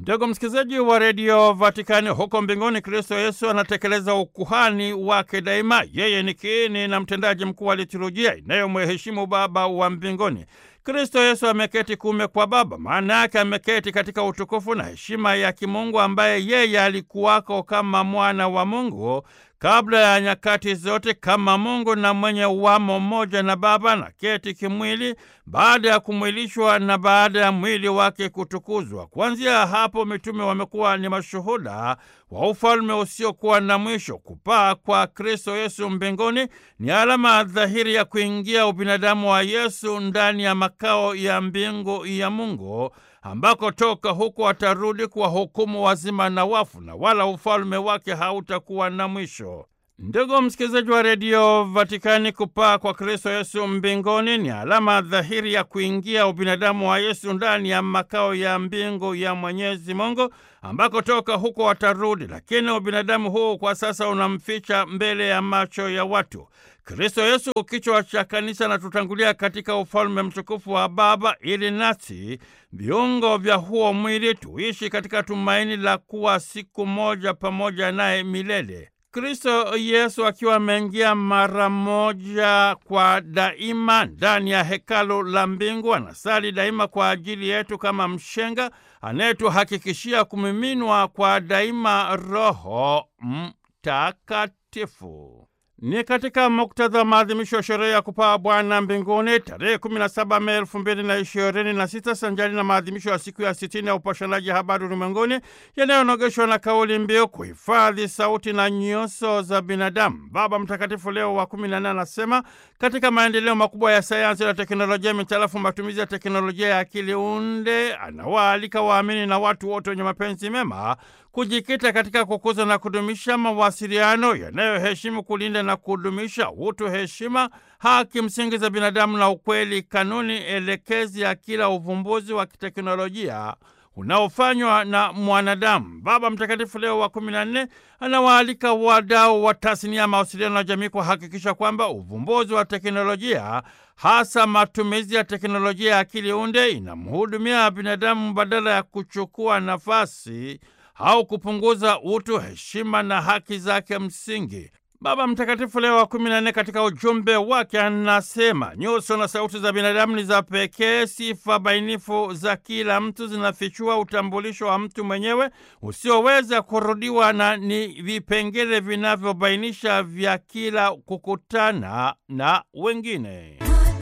Ndugu msikilizaji wa redio Vatikani, huko mbinguni Kristo Yesu anatekeleza ukuhani wake daima. Yeye ni kiini na mtendaji mkuu wa liturujia inayomheshimu Baba wa mbinguni. Kristo Yesu ameketi kuume kwa Baba, maana yake ameketi katika utukufu na heshima ya kimungu, ambaye yeye alikuwako kama mwana wa Mungu kabla ya nyakati zote, kama Mungu na mwenye uwamo mmoja na Baba, na keti kimwili baada ya kumwilishwa na baada ya mwili wake kutukuzwa. Kuanzia hapo mitume wamekuwa ni mashuhuda wa ufalme usiokuwa na mwisho. Kupaa kwa Kristo Yesu mbinguni ni alama dhahiri ya kuingia ubinadamu wa Yesu ndani ya makao ya mbingu ya Mungu ambako toka huko atarudi kuwahukumu wazima na wafu, na wala ufalme wake hautakuwa na mwisho. Ndugu msikilizaji wa redio Vatikani, kupaa kwa Kristo Yesu mbinguni ni alama dhahiri ya kuingia ubinadamu wa Yesu ndani ya makao ya mbingu ya Mwenyezi Mungu, ambako toka huko watarudi. Lakini ubinadamu huu kwa sasa unamficha mbele ya macho ya watu. Kristo Yesu, kichwa cha kanisa, anatutangulia katika ufalme mtukufu wa Baba, ili nasi viungo vya huo mwili tuishi katika tumaini la kuwa siku moja pamoja naye milele. Kristo Yesu akiwa ameingia mara moja kwa daima ndani ya hekalu la mbingu, anasali daima kwa ajili yetu kama mshenga anayetuhakikishia kumiminwa kwa daima Roho Mtakatifu. Ni katika muktadha wa maadhimisho ya sherehe ya kupaa Bwana mbinguni tarehe 17 Mei elfu mbili na ishirini na sita sanjari na maadhimisho ya siku ya sitini ya upashanaji habari ulimwenguni yanayonogeshwa na kauli mbiu kuhifadhi sauti na nyuso za binadamu. Baba Mtakatifu Leo wa kumi na nne anasema katika maendeleo makubwa ya sayansi na teknolojia mitarafu matumizi ya teknolojia ya akili unde, anawaalika waamini na watu wote wenye mapenzi mema kujikita katika kukuza na kudumisha mawasiliano yanayoheshimu, kulinda na kudumisha utu, heshima, haki msingi za binadamu na ukweli, kanuni elekezi ya kila uvumbuzi wa kiteknolojia unaofanywa na mwanadamu. Baba Mtakatifu Leo wa kumi na nne anawaalika wadau wa tasnia ya mawasiliano na jamii kuhakikisha kwamba uvumbuzi wa teknolojia, hasa matumizi ya teknolojia ya akili unde, inamhudumia binadamu badala ya kuchukua nafasi au kupunguza utu, heshima na haki zake msingi. Baba Mtakatifu Leo wa kumi na nne katika ujumbe wake anasema nyuso na sauti za binadamu ni za pekee. Sifa bainifu za kila mtu zinafichua utambulisho wa mtu mwenyewe usioweza kurudiwa na ni vipengele vinavyobainisha vya kila kukutana na wengine.